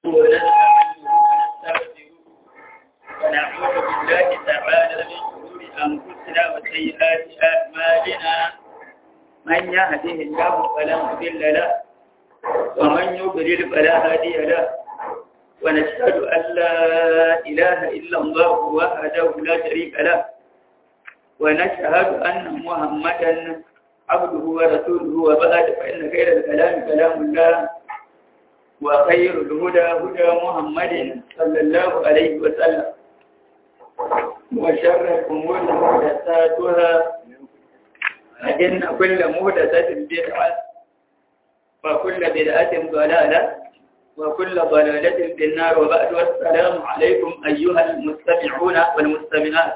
ونعوذ بالله تعالى من شرور أنفسنا وسيئات أعمالنا من يهده الله فلا مضل له ومن يضلل فلا هادي له ونشهد أن لا إله إلا الله وحده لا شريك له ونشهد أن محمدا عبده ورسوله وبعد فإن خير الكلام كلام الله وخير الهدى هدى محمد صلى الله عليه وسلم وشر الأمور محدثاتها فإن كل محدثة بدعة وكل بدعة ضلالة وكل ضلالة في النار وبعد والسلام عليكم أيها المستمعون والمستمعات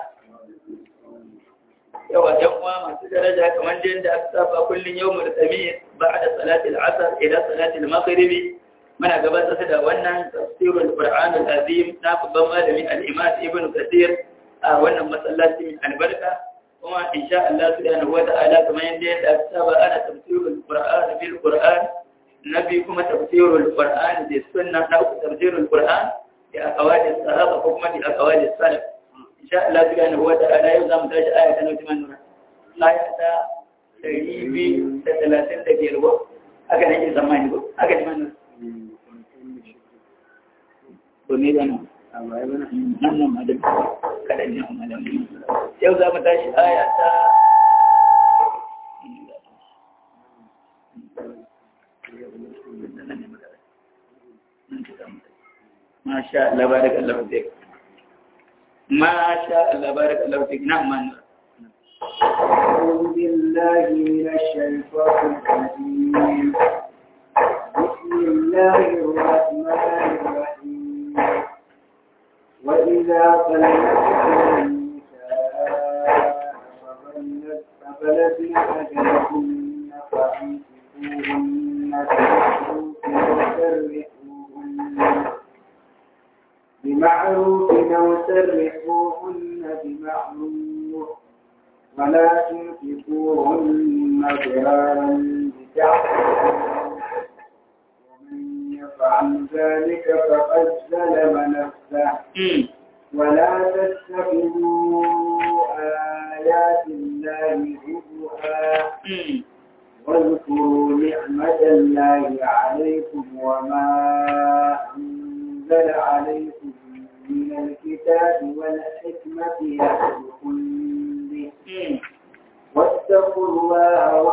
yawa ‘yan uwa masu daraja kamar da aka saba kullum yau murtami ba da salatul asar ila salatul maghribi muna gabatar da wannan tafsirul qur'an al-azim na babban malami al-imam ibn kathir a wannan masallaci mai albarka kuma insha Allah subhanahu wata'ala kamar yadda aka saba ana tafsirul qur'an bil qur'an nabi kuma tafsirul qur'an da sunna na tafsirul qur'an da aqwali sahaba ko kuma da aqwali salaf insha Allah subhanahu wa ta'ala yau zamu tashi aya ta nauti manura aya ta 235 ko aka nake zamani ko aka ji manura to ne da nan nan nan madan kada ne amma da yau zamu tashi aya ta ما شاء الله بارك الله فيك ما شاء الله بارك الله فيك نعم من أعوذ بالله من الشيطان الرجيم بسم الله الرحمن الرحيم وإذا طلقتم النساء فبلغن أجلهن فأمسكوهن بمعروف أو سرحوهن بمعروف ولا تنفقوهن ضرارا بتعبدوا ومن يفعل ذلك فقد ظلم نفسه ولا تتخذوا آيات الله هزوا واذكروا نعمة الله عليكم وما أنزل عليكم من الكتاب والحكمة يأتكم به واتقوا الله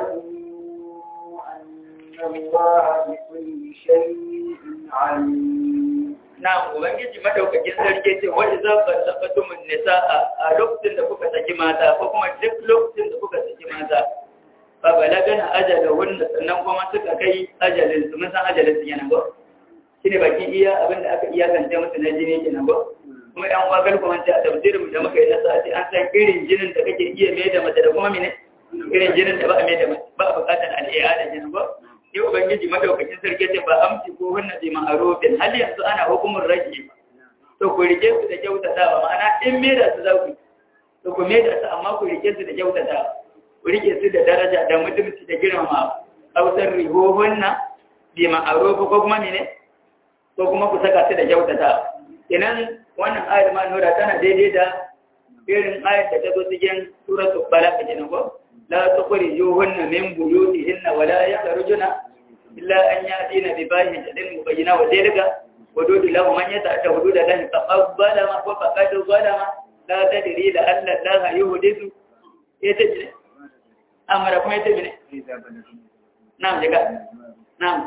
واعلموا أن الله بكل شيء عليم Na Ubangiji madaukakin sarki ce wani za ka tabbatu mun nisa a lokacin da kuka saki mata ko kuma duk lokacin da kuka saki mata ba balagana ajala wanda sannan kuma suka kai ajalin su mun san ajalin su yana ba shi ne baki iya abin da aka iyakance musu na jini kenan ba kuma yan uwa galko man a tafsirin da muka yi na sati an san irin jinin da kake iya mai da mace da kuma mene irin jinin da ba a mai da mace ba a bukatar al'iya da jinin ba sai ubangiji madaukakin sarki ce ba amsi ko hunna bi ma'arufin hal yanzu ana hukumin rage to ku rike su da kyautatawa ma'ana in mai da su za ku to ku mai da su amma ku rike su da kyautatawa ku rike su da daraja da mutunci da girmama hausar rihohunna bi ma'aruf ko kuma mene ko kuma ku saka su da kyautata idan wannan ayar ma nura tana daidai da irin ayar da ta zo cikin suratul balaq kenan ko la tukhrijuhunna min buyutihinna wa la yakhrujuna illa an yatina bi bayyinatin mubayyina wa dalika hududu lahu man yata'adda hududa lahi faqad ma wa faqad zalama la tadri la alla allaha yuhdithu yatajri amara kuma yatajri na'am daga na'am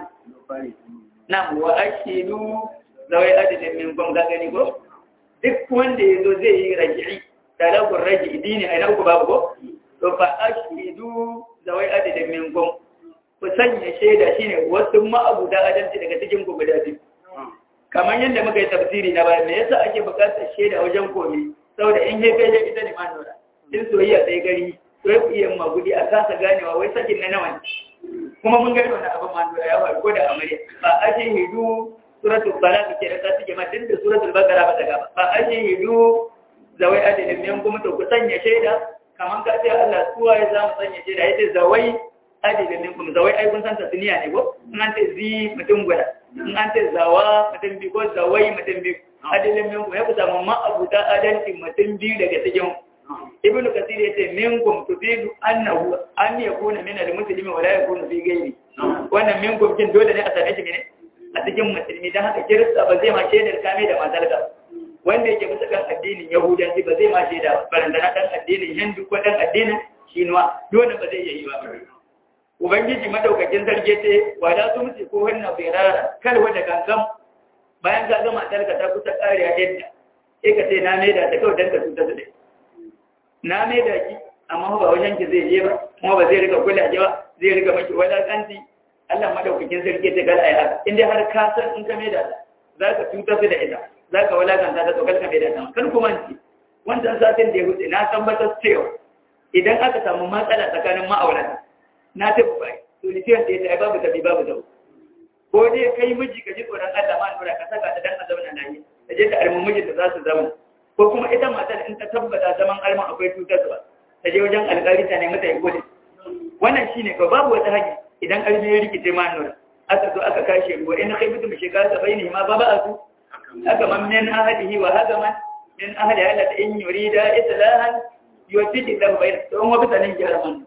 Nam wa ashidu zawai adadin min kun ga gani ko duk wanda ya zo zai yi raji'i talabur raji'i dini a nan ku babu ko to fa ashidu zawai adadin min kun ku sanya shaida shine wasu ma'abuda adalci daga cikin ku guda biyu kamar yadda muka yi tafsiri na baya me yasa ake buƙatar shaida wajen komi saboda in hefe ya ita ne ma nura in soyayya sai gari to ya iya magudi a kasa ganewa wai sakin na nawa ne kuma mun gani wannan abin ma nura ya faru ko da amarya ba ashe hidu suratul balaq ke da ta take ma din da suratul baqara ba ta gaba ba ashe hidu zawai adadin min kuma to ku sanya shaida kaman ka ce Allah suwa ya zamu sanya shaida yace zawai adilin minkum zawai ai kun san tasniya ne ko in an ce zi mutum guda in an ce zawa mutum biyu ko zawai mutum biyu adilin minkum ya ku samu ma abuta adalci mutum biyu daga cikin ibn kasir yace minkum tufidu annahu an yakuna min al-muslimi wa la yakuna fi ghairi wannan minkum kin dole ne a same shi ne a cikin musulmi dan haka kirista ba zai ma shaidar kame da matarka wanda yake bisa kan addinin yahudanci ba zai ma shaida barandana dan addinin hindu ko dan addinin shinuwa dole ba zai yi ba ubangiji madaukakin sarki ce wala su mutu ko hanna birara kal wanda gangan bayan ka ga matarka ta kusa kariya yadda sai ka ce na maida ta kawai dan ka tuta su dai na mai da ki amma ba wajen ki zai je ba kuma ba zai rika kula ba zai rika maki walakanci Allah madaukakin sarki ta kala ai haka in dai har ka san in ka mai da za ka tuta su da ita za ka walakanta ta to kar ka mai da ta kan kuma ci wancan satin da ya wuce na tabbatar cewa idan aka samu matsala tsakanin ma'aurata na tabbai to ni ce da ya babu tabi babu tabu ko dai kai miji ka ji tsoron Allah ma nura ka saka ta dan a zauna lafiya da je ka armi mijin da za su zauna ko kuma ita matar in ta tabbata zaman alman akwai cutarwa ta je wajen alƙali ta nemi ta yi gode wannan shine ka babu wata hanya idan almi ya rikice ma nura aka zo aka kashe ruwa in kai mutum shekara ta bayani ma ba ba a su haka man min ahadihi wa haka man min ahadi Allah ta in yurida islahan yuwaffiqu lahu bayna don wa bisanin gyara man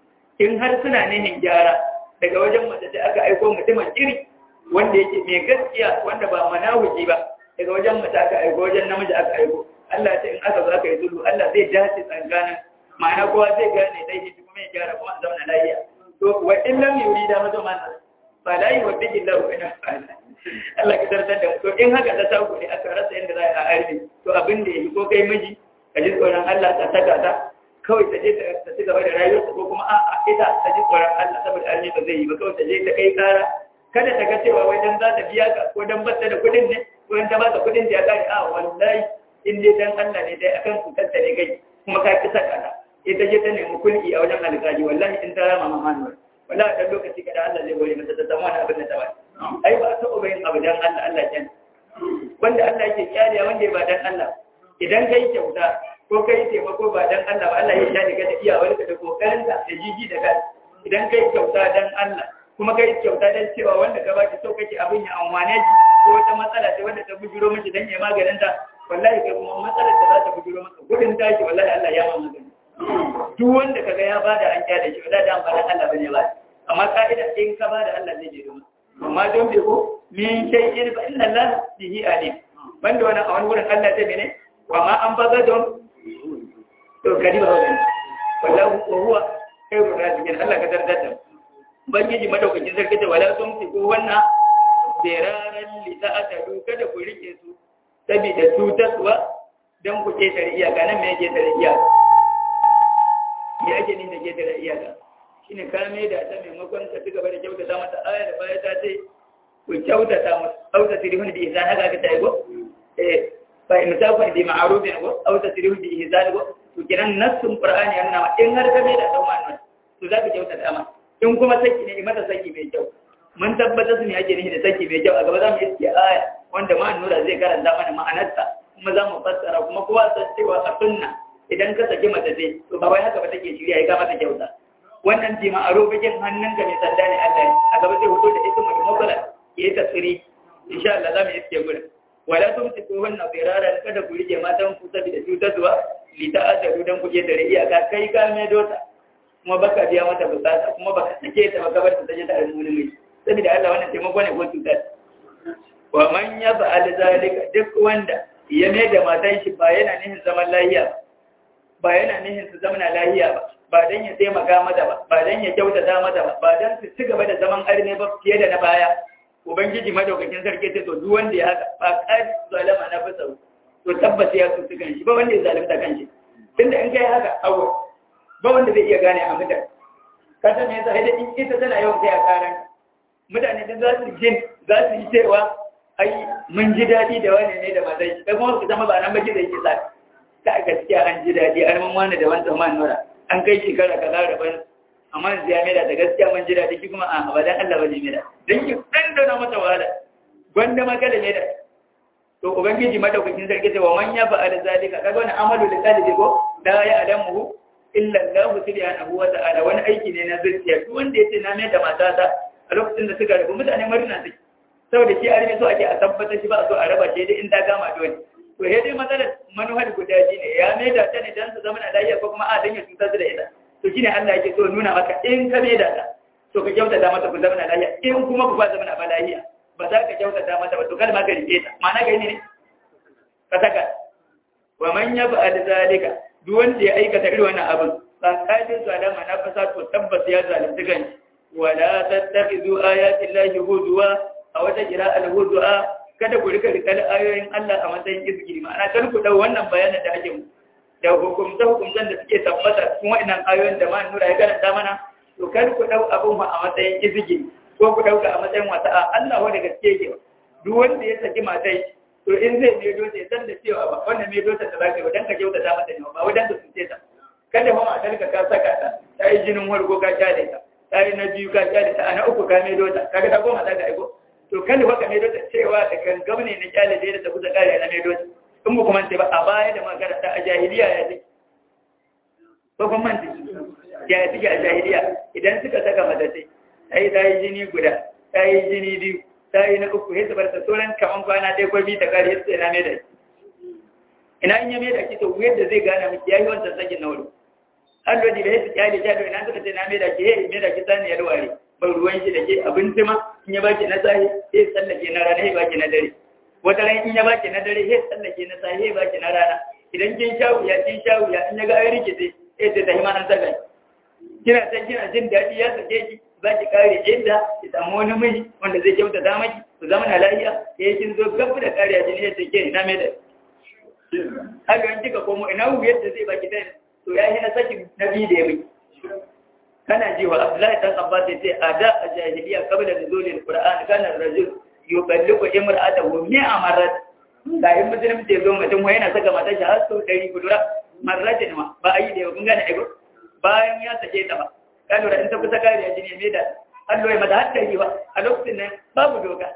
in har suna nihin gyara daga wajen mace da aka aiko mutumin iri wanda yake mai gaskiya wanda ba manahuji ba daga wajen mace aka aiko wajen namiji aka aiko Allah ce in aka zo aka yi zulu Allah zai dace tsakanin ma'ana kowa zai gane dai shi kuma ya gyara kuma a zauna lafiya to wa in lam yurida mazo mana fa la yuwaddi lahu ina Allah ka tartar da to in haka ta taku ne aka rasa yadda za a arbi to abin da yake ko kai miji ka ji tsoron Allah ta saka ta kawai ta je ta ci gaba da rayuwarsa ko kuma a'a ita ta ji tsoron Allah saboda arbi ba zai yi ba kawai ta je ta kai kara kada ta ga cewa wai dan za ta biya ka ko dan bata da kuɗin ne ko dan ta ba ka kuɗin da ya kare a wallahi in dai dan Allah ne dai akan cutar ta ne kai kuma ka kisa kana ita je ta nemi kulki a wajen alƙali wallahi in ta rama mamanu wallahi dan lokaci kada Allah zai gode mata ta samu wani abin da ta ba ai ba ta ubayin abu dan Allah Allah jan wanda Allah yake kyariya wanda ba dan Allah idan kai kyauta ko kai taimako ba dan Allah ba Allah ya sha daga da iyawar ka da kokarin ka da jiji da kai idan kai kyauta dan Allah kuma kai kyauta dan cewa wanda ka baki so kake abin ya amwane ko wata matsala ce wanda ta bujuro miki dan ya maganin ta wallahi kai kuma matsalar da za ta bujuro maka gudun tashi wallahi Allah ya ma magani duk wanda kaga ya bada an kyale shi wallahi dan bada Allah bane ba amma ka'ida in ka bada Allah zai je domin amma don bai ko min shay'in fa inna Allah bihi alim banda wannan a wani wurin Allah zai mene wa ma an baza don to kadi ba wannan wallahu wa huwa khairur raziqin Allah ka dardar da bangiji madaukakin sarki da wala sun ko wannan beraran li ta'ata kada ku rike su saboda cutarwa don ku ketare iyaka nan me yake tare iyaka me ake ni da ketare iyaka shine ka mai da ta maimakon ka cigaba da kyautata mata aya da baya ta ce ku kyautata mata auta tirihun bi ihsan haka ka tayi go eh fa in ta kun bi ma'rufin go auta tirihun bi ihsan go to kiran nassun qur'ani yana ma in har ka mai da dan wannan to za ka kyautata ma in kuma saki ne mata saki mai kyau mun tabbatar su ne ake nihi da saki mai kyau a gaba za mu iske aya wanda ma nura zai karanta mana ma'anarsa kuma za mu fassara kuma kowa san cewa a sunna idan ka saki mace sai to ba wai haka ba take shirya ya mata kyauta wannan jima a robikin hannunka mai sanda ne Allah a gaba sai hoto da ismu da mukalla yayi tasiri insha Allah za mu iske gurin wala tumsiku hunna firaran kada ku rike matan ku saboda cutarwa li ta'adaru dan ku je da iyaka kai ka mai dota kuma baka biya mata bukata kuma baka sake ta baka bar ta je ta almuni mai saboda Allah wannan taimako ne ko cutar wa man yaf'al zalika duk wanda ya mai da matan shi ba yana nihin zaman lahiya ba yana nihin su zama lahiya ba ba dan ya taimaka mata ba ba dan ya kyautata mata ba ba dan su ci gaba da zaman arne ba fiye da na baya ubangiji madaukakin sarki ce to duk wanda ya haka ba qad zalama na fasa to tabbata ya tutu kan shi ba wanda ya zalunta kan shi tunda in kai haka awo ba wanda zai iya gane a mutane ka san me yasa da in ita tana yawan kai a karan mutane da za su jin za su yi cewa ai mun ji daɗi da wani ne da mazai shi kai kuma su zama ba nan baki zai ke sa ta gaskiya an ji daɗi an mun wani da wani man nura an kai shekara kaza da ban amma yanzu ya mera da gaskiya mun ji daɗi shi kuma a abadan Allah ba ne mera dan ki dan da mata wahala gwanda maka da mera to ubangiji madaukakin sarki ce wa man ya fa al zalika kaga wani amalu da qalbi ko da ya adamu illa Allah subhanahu wa ta'ala wani aiki ne na zuciya duk wanda yace na mai da matata a lokacin da suka rabu mutane murna suke saboda shi arme so ake a tabbatar shi ba a so a raba shi dai in ta gama dole to he dai matsalar manuhar guda shi ne ya mai da ta ne dan su zama na lafiya ko kuma a dan ya cutar da ita to shine Allah yake so nuna maka in ka mai da ta to ka kyautata mata ku zama na lafiya in kuma ku ba zama na ba lafiya ba za ka kyautata mata ba to kada ma ka rike ta ma'ana ga ne ka saka wa man yaf'al zalika duk wanda ya aikata irin wannan abin tsakanin zalama na fasa to tabbas ya zalunci kanshi wala tattakhidhu ayati llahi huzwa a wata kira al-huzwa kada ku rika rikal ayoyin Allah a matsayin izgiri ma'ana kar ku dau wannan bayanin da ake mu da hukumta hukumtan da suke tabbata cikin wannan ayoyin da ma nura ya karanta mana to kar ku dau abun a matsayin izgiri ko ku dauka a matsayin wata Allah wanda gaske yake duk wanda ya saki matai to in zai mai dota ya san da cewa ba wannan mai dota ta zaka yi dan ka kyauta ta mata ne ba wadan da sunce ta kada fa matar ka ka saka ta ta yi jinin warko ka kyale ta ta yi na biyu ka kyale ta a na uku ka mai dota kaga ta goma ta ga aiko to kada fa ka mai dota cewa da gangam ne na kyale da ta kusa kare na mai dota in ba kuma ce ba a baya da magana ta a jahiliya ya ce ko kuma manta ya take a jahiliya idan suka saka mata sai ta yi ta yi jini guda ta yi jini biyu ta yi na uku ya zubar ta sauran kaman kwana ɗaya ko biyu ta kare ya tsaye na mai da shi ina in ya mai da shi to yadda zai gane miki ya yi wancan sakin na wuri har lodi da ya su kyale kyale ina suka ce na mai da shi ya yi mai da shi sani ya ruware ban ruwan shi da ke abinci ma in ya baki na sahi ya tsallake na rana ya baki na dare wata ran in ya baki na dare ya tsallake na sahi ya baki na rana idan kin sha wuya kin sha wuya in ya ga ai rikice ya ce ta hima nan saka kina san kina jin daɗi ya sake ki za ki kare inda ki samu wani miji wanda zai kyauta da maki ku zama na lafiya ya kin zo gabu da kariya jini ya ce ke ina mai da haka in kika komo ina wu yadda zai baki dai to ya yi na saki na biyu da ya bi kana ji wa Abdullahi dan Abbas ya ce a da a jahiliya kabla da zulul Qur'an kana rajul yuballiqu imra'atahu mi'a marrat ga in musulmi ce zo mutum wai yana saka matar shi har sau ɗari kudura marratin ma ba a yi da yau kun gane aigo bayan ya sake ta ba ka lura in ta kusa kariya jini mai da Allah ya mata haddari ba a lokacin nan babu doka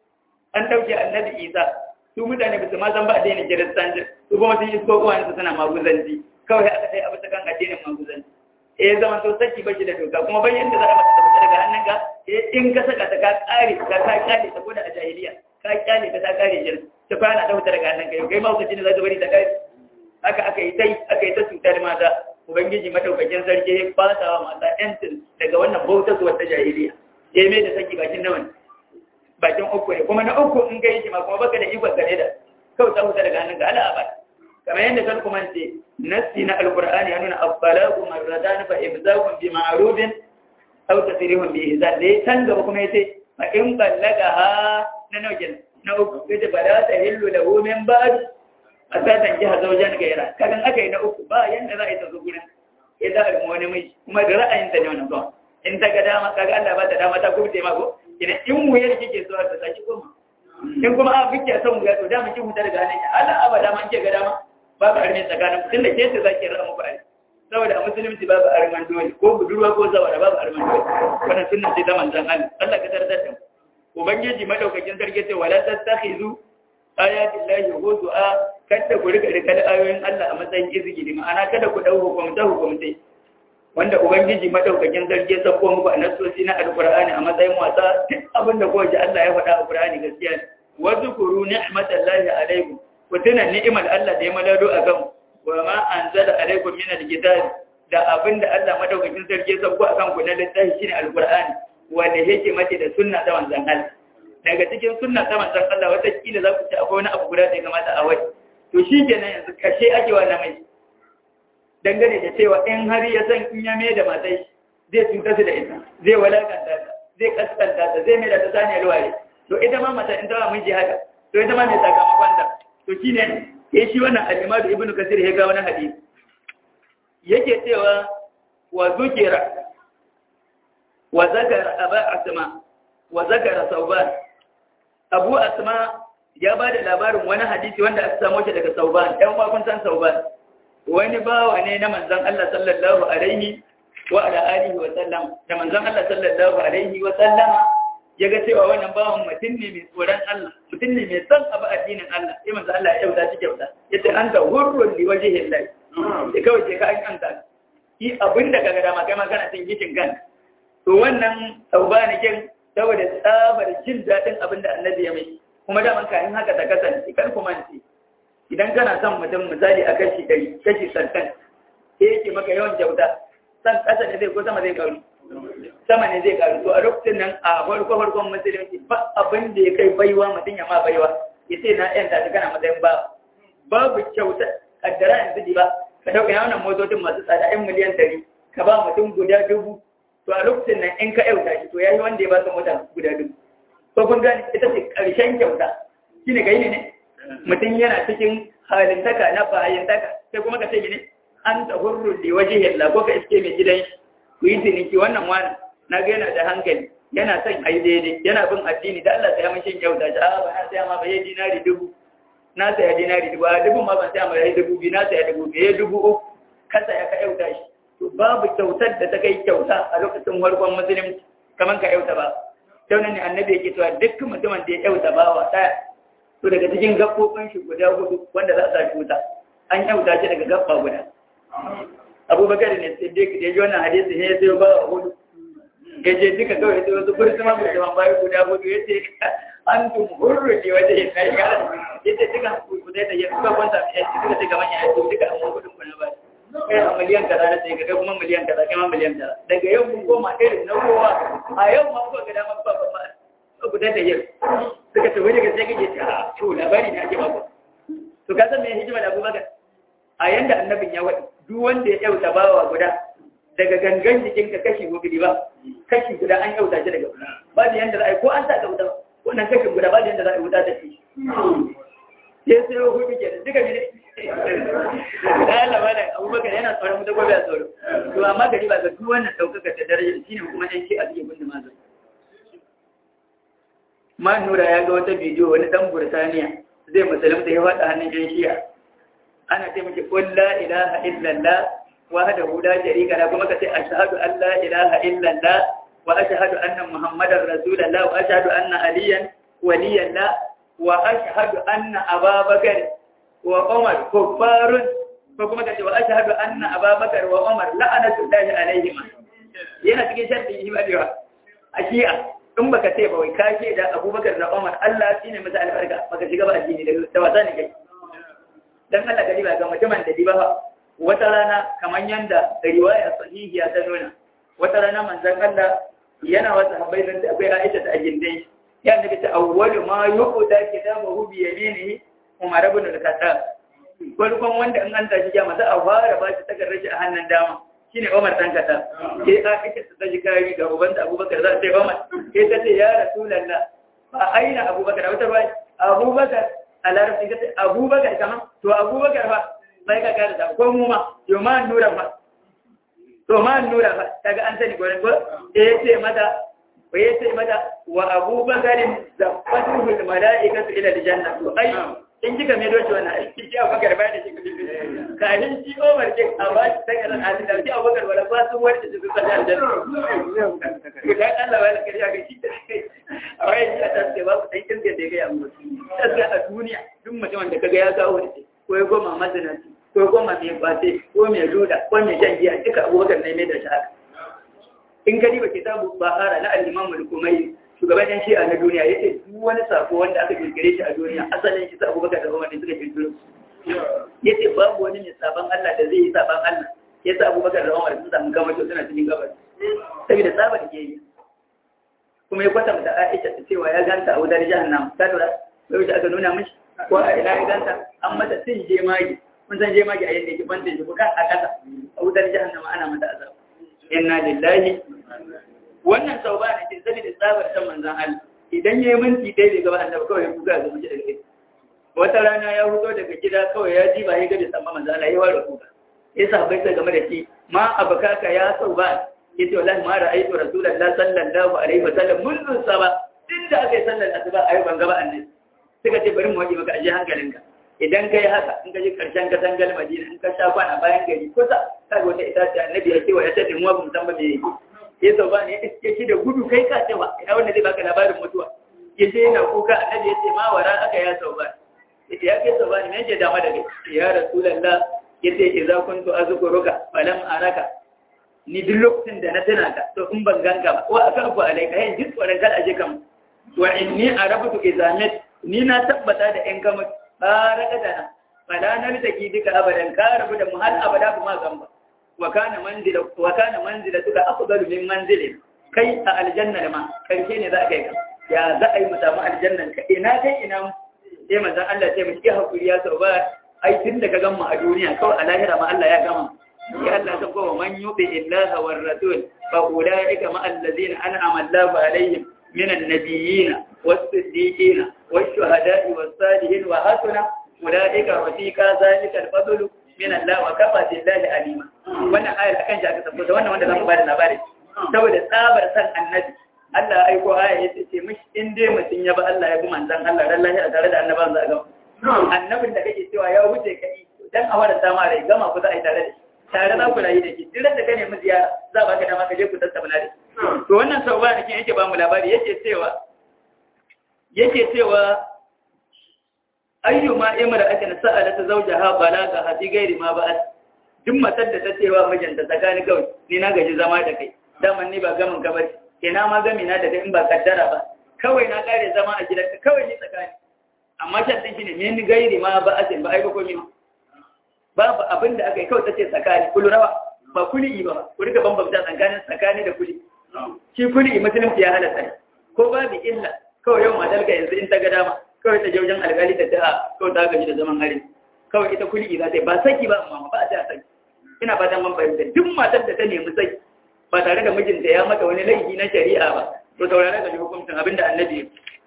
an dauke annabi Isa su mutane ba su ma san ba addinin kiristanci su kuma sun isko uwan su suna maguzanci kawai aka sai abu ta kan addinin maguzanci eh zama to saki bashi da doka kuma bayan da za a mata tabbata daga hannun ka eh in ka saka ta ka kare ka ka kare ta ko da a jahiliya ka kyale ta ta kare jin ta fara da daga hannun ka yau kai ma kuka ne za ta bari ta kare haka aka yi tai aka yi ta cutar mata ubangiji madaukakin sarki ya fasa wa mata yancin daga wannan bautar zuwa ta jahiliya ya mai da saki bakin nawan bakin uku ne kuma na uku in ga yi ma kuma baka da ikon gare da kawai ta huta daga hannun ga ala abai kamar yadda kan kuma ce nassi na alqur'ani ya nuna abbalagu marratan fa ibzaqun bi ma'rufin aw tasrihun bi ihsan dai can gaba kuma yace fa in ballagaha na nau'in na uku yace bala ta hillu lahu min ba'd a satan jiha zaujen gaira kagan aka yi na uku ba yanda za a yi ta zo gurin ya za a wani mai kuma da ra'ayinta ne wannan zuwa in ta ga dama kaga Allah ba ta dama ta kuma taimako idan in wuyar kike so ta saki koma in kuma a kike son wuya to dama kin huta daga hannun Allah abada man ke ga dama babu armin tsakanin tun da ke ta zaki ra'a muku ari saboda a musulunci babu arman dole ko budurwa ko zawara babu arman dole wannan sunna ce ta manzon Allah Allah ka tarda da ubangiji madaukakin sarki ce wala tattakhizu ayatin lahi huzu'a kada ku rika rika da ayoyin Allah a matsayin izgili ma'ana kada ku dau hukumta hukumtai wanda ubangiji madaukakin sarki ya sako muku a nasosi na alqur'ani a matsayin wasa duk abin da kowace Allah ya faɗa a qur'ani gaskiya ne wa zkuru ni'matallahi alaikum ku tuna ni'imar Allah da ya malado a kan wa ma anzala alaikum min alkitab da abin da Allah madaukakin sarki ya sako akan ku na littafi shine alqur'ani wanda yake mace da sunna ta manzon Allah daga cikin sunna ta manzon Allah wata kila za ku ci akwai wani abu guda da ya kamata a wai to shi kenan yanzu kashe ake wa namai dangane da cewa in har ya san in ya mai da matai zai cuta su da ita zai walakanta ta zai kaskanta ta zai mai da ta sani alware to ita ma mata in ta ba miji haka to ita ma mai sakamakon ta to shine ya shi wannan al-imam ibnu kasir ya ga wani hadisi yake cewa wa zukira wa zakara aba asma wa zakara sauban abu asma ya ba da labarin wani hadisi wanda aka samu shi daga sauban ɗan wakun san sauban wani bawa ne na manzan Allah sallallahu alaihi wa ala alihi wa sallam da manzan Allah sallallahu alaihi wa sallama ya ga cewa wannan bawan mutum ne mai tsoron Allah mutum ne mai son abu addinin Allah sai manzan Allah ya yauta shi kyauta yace anta hurrun li wajhi Allah sai kawai ce ka an kanta yi abin da kaga dama kai ma kana cin gishin kan to wannan taubanikin saboda tsabar jin daɗin abin da annabi ya mai kuma daman kayan haka ta kasance kar ku mance idan kana son mutum misali a kashi ɗari kashi santan sai yake maka yawan kyauta san ƙasa ne zai ko sama zai karu sama ne zai karu to a lokacin nan a farko farkon musulunci ba abin da ya kai baiwa mutum ya ma baiwa ya ce na yanta ta kana matsayin ba babu kyauta kaddara yanzu ba ka dauka yawan motocin masu tsada yan miliyan ɗari ka ba mutum guda dubu to a lokacin nan in ka yauta shi to ya yi wanda ya ba su mota guda dubu ko kun gani ita ce ƙarshen kyauta shi ne gaini ne mutum yana cikin halintaka na fahimtaka sai kuma ka ce ne an ta hurru da waje yalla ko ka iske mai gidan shi ku yi ciniki wannan wani na ga yana da hankali yana son a yi daidai yana bin addini da Allah sai ya mashin kyauta shi a ba na saya ma ba yi dinari dubu na saya dinari dubu a dubu ma ban saya ma ya yi dubu biyu na saya dubu biyu ya dubu uku ka saya ka yauta shi to babu kyautar da ta kai kyauta a lokacin farkon musulunci kamar ka yauta ba sau ne annabi yake cewa duk mutumin da ya yauta ba wa ɗaya to daga cikin gaɓoɓin shi guda hudu wanda za a sa wuta an yauta shi daga gaɓa guda abubakar ne siddiq da ya ji wannan hadisi ne ya sayo ba wa hudu ya je duka kawai ya wasu bursuma musamman bayan guda hudu ya ce an tun hurru ne wajen yin na ya ya ce duka kudai da ya suka kwanta ya ce duka duka manya ya ce duka an kudin kuna ba kai a miliyan kaza na sai kai kuma miliyan kaza kai ma miliyan kaza daga yau mun koma irin na kowa a yau ma kuka ga dama ba ba ba guda da yau suka ce wani gaske kake ce a to labari ne ake ba ku to ka san me hikima da Abubakar a yanda annabin ya wadi duk wanda ya yauta bawa guda daga gangan jikinka kashi hudu ba kashi guda an yauta shi daga ba da yanda za a yi ko an sa ka wuta wannan kashin guda ba da yanda za a yi wuta ta ci sai sai hudu ke da duka ne da ya laba da abubakar yana tsoron mutu gobe a tsoro to amma gari ba ga duk wannan ɗaukaka da darajar shine kuma ɗan shi a cikin gunda mazan man nura ya ga wata bidiyo wani dan burtaniya zai musulunta ya faɗa hannun yan shiya ana ce miki qul la ilaha illallah wahdahu la sharika lahu kuma kace ashhadu an la ilaha illallah wa ashhadu anna muhammadar rasulullah wa ashhadu anna aliyan waliyallah wa ashhadu anna ababakar wa umar kuffarun ko kuma kace wa ashhadu anna ababakar wa umar la'anatullahi alaihim yana cikin sharri imaniwa a shi'a in baka ce ba wai ka ce da abubakar da umar Allah shi ne masa albarka baka shiga ba addini da wasa ne kai dan Allah gari ba ga mutumin da diba wata rana kamar yanda riwaya sahihiya ta nuna wata rana manzon Allah yana wasa habai dan akwai Aisha ta ajindai ya nabi ta awwalu ma yuqda kitabahu bi yaminihi Umar ibn al-Khattab farkon wanda in an tashi jama'a za a fara ba shi takardar shi a hannun dama shine Umar dan kata sai Aisha ta taji kari ga uban da Abubakar za ta yi Umar sai ta ce ya Rasulullah fa aina Abubakar wata bai Abubakar a larabci ta ce Abubakar kama to Abubakar fa sai ka kada da ko mu ma yo ma nura fa to ma nura fa kaga an sani gurin ko eh ce mata ya ce mata wa Abubakarin zafatul malaikatu ila aljanna to ai in kika mai doce wannan aiki ki abubakar ba da shi kudi kafin shi omar ke a ba shi takar al'adu da shi abubakar wala ba sun warke su sun sanya aljanna ku dan Allah wala kariya ga shi a wayan shi a taske ba ku dan kirga da ya gaya mu taske a duniya duk mutumin da kaga ya kawo da ko ya goma mazinaci ko ya goma mai kwace ko mai luda ko mai shan giya duka abubakar ne mai da shi haka in gani ba kitabu bahara na al-imam al-kumayi shugaban yan shi'a na duniya ya ce duk wani sako wanda aka kirkire shi a duniya asalin shi sa abubakar da umar ne suka kirkiro ya ce babu wani mai saban Allah da zai yi saban Allah ya sa abubakar da umar sun samu kamar suna cikin gabas saboda tsaba da ke yi kuma ya kwatanta Aisha ta cewa ya ganta a wutar jahannam ta lura bai wuce aka nuna mishi ko a ina ya ganta an mata sin jemagi mun san jemagi a yadda yake banta shi buka a kasa a wutar jahannama ana mata azab inna lillahi wannan sau ba da ke sani da tsabar san manzan Allah idan ya yi minti ɗaya bai gaba annabi kawai ya kuka ga mace daga gida wata rana ya hudo daga gida kawai ya ji ba ya gabe san manzan Allah ya ware kuka ya sa bai sai game da shi ma abakaka ya sau ba ya ce wallahi ma ra'aytu rasulullahi sallallahu alaihi wa sallam mundu saba din da aka yi sallar asuba ayi ban gaba annabi suka ce bari mu waje maka aje hankalinka idan kai haka in ka ji karshen ka tangal madina in ka sha kwana bayan gari kusa kaga wata itace annabi ya ce wa ya ce mu ba mu san ba me yake ya sau ba ne ya iske shi da gudu kai ka cewa ina wanda zai baka labarin mutuwa ya ce yana kuka annabi ya ce ma wara aka ya sau ba ya ce ya kai sau ba ne mai ce dama da kai ya rasulallah ya ce idza kuntu azkuruka falam araka ni duk lokacin da na tana ka to in ban ganka ba wa aka ku alaika yin duk tsoron kar aje kan wa inni arabtu izamet ni na tabbata da in kama baraka da na fala na litaki duka abadan ka rabu da mu har abada ba ma gamba wa kana manzila wa kana manzila tuka afdalu min manzilin kai a aljanna da ma karshe ne za a kai ka ya za a yi mu samu aljannan ka ina kai ina mu sai manzon Allah sai mu ki hakuri ya sau ba ai tun da ka gama a duniya kawai a lahira ma Allah ya gama ya Allah ta kowa man yubi illaha war rasul fa ulaika ma allazina an'ama Allahu alaihim min an-nabiyyin was-siddiqin wash-shuhada'i was-salihin wa hasuna ulaika rafiqa zalika al-fadlu min Allah wa kafa billahi alima wannan ayar akan shi aka tabbata wannan wanda zamu bada labari saboda tsabar san annabi Allah ya aiko aya yace ce mishi in dai mutun ya ba Allah ya bi manzon Allah ran lahi tare da annaban za ga annabin da kake cewa ya wuce kai dan a wada sama rai gama ku za a yi tare da shi tare za ku rayu da shi duk da kane mu ziyara za ba ka dama ka je ku tattauna da shi to wannan sau ba nake yake ba mu labari yake cewa yake cewa ayyuma imra'atin sa'alat zawjaha balaga hadi gairi ma ba'at duk matar da ta cewa mijinta tsakani kawai ni na gaji zama da kai daman ni ba gamin ka bari ina ma gami na da kai in ba kaddara ba kawai na kare zama a gidanka kawai ni tsakani amma shan din shine ni gairi ma ba'atin ba ai ba komai babu abin da aka yi kawai tace tsakani kullu rawa ba kuli ba ku rika bambanta tsakanin tsakani da kuli shi kuli musulunci ya halatta ko babu illa kawai yau matalka yanzu in ta ga dama kawai ta wajen alƙali ta ta kawai ta gaji da zaman hari kawai ita kuli za ta yi ba saki ba amma ba a ta saki ina ba dan fahimta duk matar da ta nemi saki ba tare da mijinta ya mata wani laifi na shari'a ba to saurare ga hukuncin abinda annabi ya